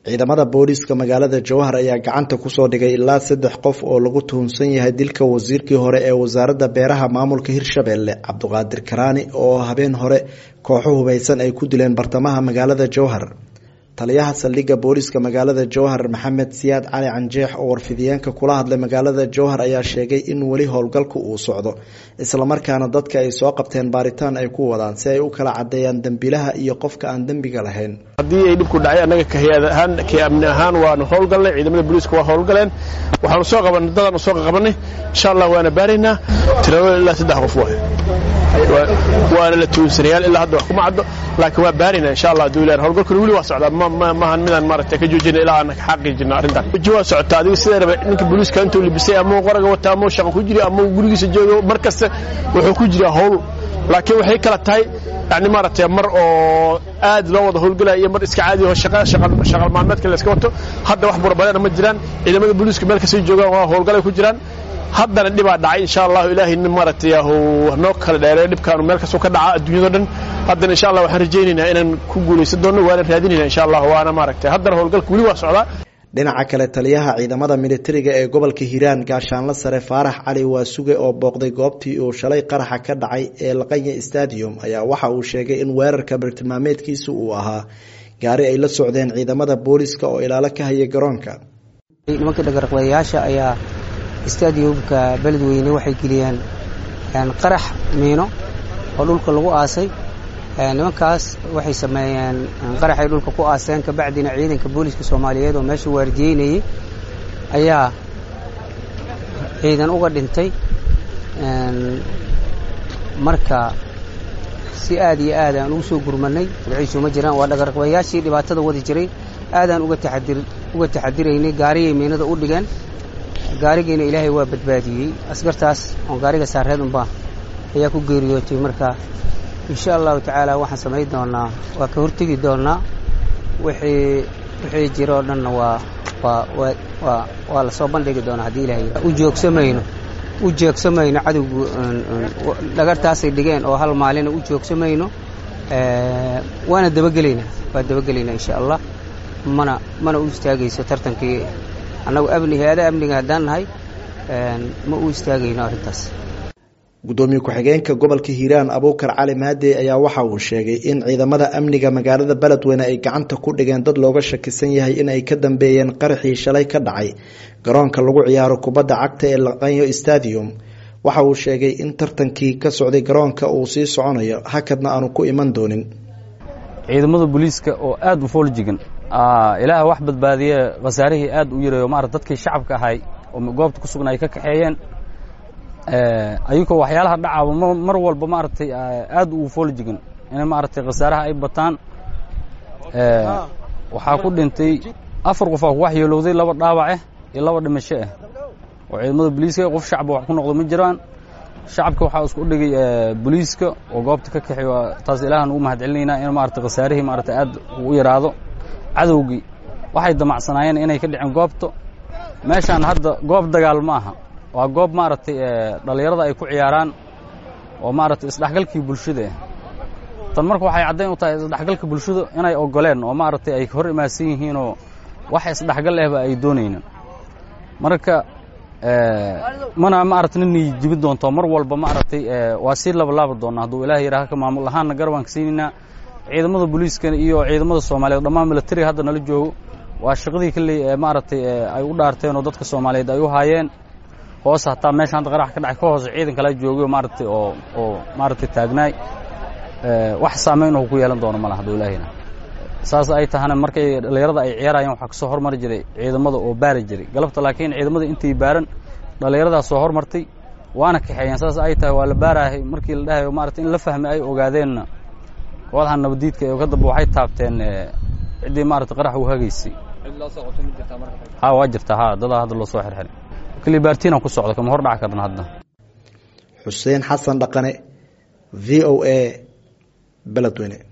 ciidamada booliiska magaalada jowhar ayaa gacanta kusoo dhigay ilaa saddex qof oo lagu tuhunsan yahay dilka wasiirkii hore ee wasaaradda beeraha maamulka hirshabelle cabdiqaadir karaani oo habeen hore kooxo hubeysan ay ku dileen bartamaha magaalada jowhar taliyaha saldhigga booliiska magaalada jowhar maxamed siyaad cali canjeex oo warfidiyeenka kula hadlay magaalada jowhar ayaa sheegay in weli howlgalku uu socdo islamarkaana dadka ay soo qabteen baaritaan ay ku wadaan si ay u kala cadeeyaan dembilaha iyo qofka aan dembiga lahayn haddii ay dhibku dhacay annaga kahiyaad ahaan kii amni ahaan waanu howlgalnay ciidamada booliiska waa howlgaleen waxaanu soo qabanay dadaan soo qabanay insha allah waana baaraynaa tiradooda ilaa saddex qof waay waana la tuunsanayaal ilaa hadda wax kuma caddo laakiin waa baarayna insha allah haduu ilahay howlgalkuna weli waa socdaa maahan midaan maaragtay ka joojina ilaa aan xaqiijino arrintan weji waa socotaa adiga sideedaba ninka booliiska intuu libisay ama qoraga wata ama shaqo ku jira ama gurigiisa joogo mar kasta wuxuu ku jiraa howl laakiin waxay kala tahay yani maaragtay mar oo aad loo wada howlgalaya iyo mar iska caadi oo shaqal maalmeedka la iska wato hadda wax burabadana ma jiraan ciidamada booliiska meel kastay joogaan waa howlgalay ku jiraan haddana dhibaa dhacay insha allahu ilaahay nin maaragtay noo kala dheereeyo dhibkaanu meel kastoo ka dhaca adduunyado dhan haddana insha allah waxaan rajaynaynaa inaan ku guulaysan doonno waana raadinayna insha allah waana maaragtay haddana howlgalka weli waa socdaa dhinaca kale taliyaha ciidamada militariga ee gobolka hiiraan gaashaanla sare faarax cali waasuge oo booqday goobtii uu shalay qaraxa ka dhacay ee laqanya stadium ayaa waxa uu sheegay in weerarka bartilmaameedkiisa uu ahaa gaari ay la socdeen ciidamada booliska oo ilaalo ka haya garoonka nimanka dhagarqabayaasha ayaa stadiumka beledweyne waxay geliyeen qarax miino oo dhulka lagu aasay nimankaas waxay sameeyeen qaraxay dhulka ku aaseen kabacdina ciidanka booliiska soomaaliyeed oo meesha waardiyeynayey ayaa ciidan uga dhintay marka si aad iyo aad aan ugu soo gurmanay dabciisu ma jiraan waa dhagarqabayaashii dhibaatada wadi jiray aadaan uga taxadiraynay gaariyay miinada u dhigeen gaarigiina ilaahay waa badbaadiyey askartaas oon gaariga saareed unbaa ayaa ku geeriyootay marka insha allahu tacaala waxaan samayn doonaa waa ka hortegi doonaa wixii wixii jiro o dhanna waa waa waa waa lasoo bandhigi doonaa haddii ilahay u joogsamayno u joogsamayno cadowgu dhagartaasay dhigeen oo hal maalina u joogsamayno waana dabagelaynaa waa dabagelaynaa insha allah mana mana u istaagayso tartankii annagu amni hay-ada amniga haddaan nahay ma u istaagayno arrintaas gudoomiye ku-xigeenka gobolka hiiraan abuukar cali maadey ayaa waxa uu sheegay in ciidamada amniga magaalada beledweyne ay gacanta ku dhigeen dad looga shakisan yahay in ay ka dambeeyeen qaraxii shalay ka dhacay garoonka lagu ciyaaro kubadda cagta ee laqanyo stadium waxa uu sheegay in tartankii ka socday garoonka uu sii soconayo hakadna aanu ku iman doonin ciidamada booliiska oo aad u fooljigan ilaah wax badbaadiye khasaarihii aad u yareeyo maarata dadkii shacabka ahay oo goobta ku sugna ay ka kaxeeyeen ayagoo waxyaalaha dhacaaba mar walba maaragtay aad u fooljigan inay maaragtay khasaaraha ay bataan waxaa ku dhintay afar qof aa ku waxyeelowday laba dhaawac ah iyo laba dhimasho ah oo ciidamada booliiska qof shacba wax ku noqdo ma jiraan shacabka waxaa isku dhigay booliiska oo goobta ka kaxeeyo taas ilaahan ugu mahad celinaynaa in maaragtay khasaarihii maaragtay aad u yaraado cadowgii waxay damacsanaayeen inay ka dhiceen goobta meeshaan hadda goob dagaal ma aha waa goob maaragtay dhallinyarada ay ku ciyaaraan oo maaragtay isdhexgalkii bulshada ah tan marka waxay caddayn u tahay isdhexgalka bulshada inay ogoleen oo maaragtay ay hor imaadsan yihiinoo wax isdhexgal ahba ay doonaynin marka mana maaragtay ninay jibi doonto mar walba maaragtay waa sii labalaabi doonaa hadduu ilaah yidhaha ka maamul ahaanna garabaan ka siinaynaa ciidamada booliiska iyo ciidamada soomaaliyeed dhammaan militariga hadda nala joogo waa shaqadii kalley maaragtay ay u dhaarteen oo dadka soomaaliyeed ay u haayeen hoos hataa meesha hadda qarax ka dhacay ka hoose ciidan kala joogay maaragtay oo oo maaragtay taagnaay wax saamayn oo ku yeelan doono malaha hadduu ilaahina saas ay tahana markay dhallinyarada ay ciyaarayeen waxaa kasoo hormari jiray ciidamada oo baari jiray galabta laakiin ciidamada intay baaran dhallinyaradaa soo hormartay waana kaxeeyeen saas ay tahay waa la baarahay markii la dhahayo maaragtay in la fahmay ay ogaadeenna kooxdaha nabadiidka ee ka dambe waxay taabteen ciddii maaragtay qarax u hagaysay ha waa jirtaa ha dadaa hadda loo soo xirxiray kali baartiina ku socda kama hor dhac karna hadda xuseen xasan dhaqane v o a beledweyne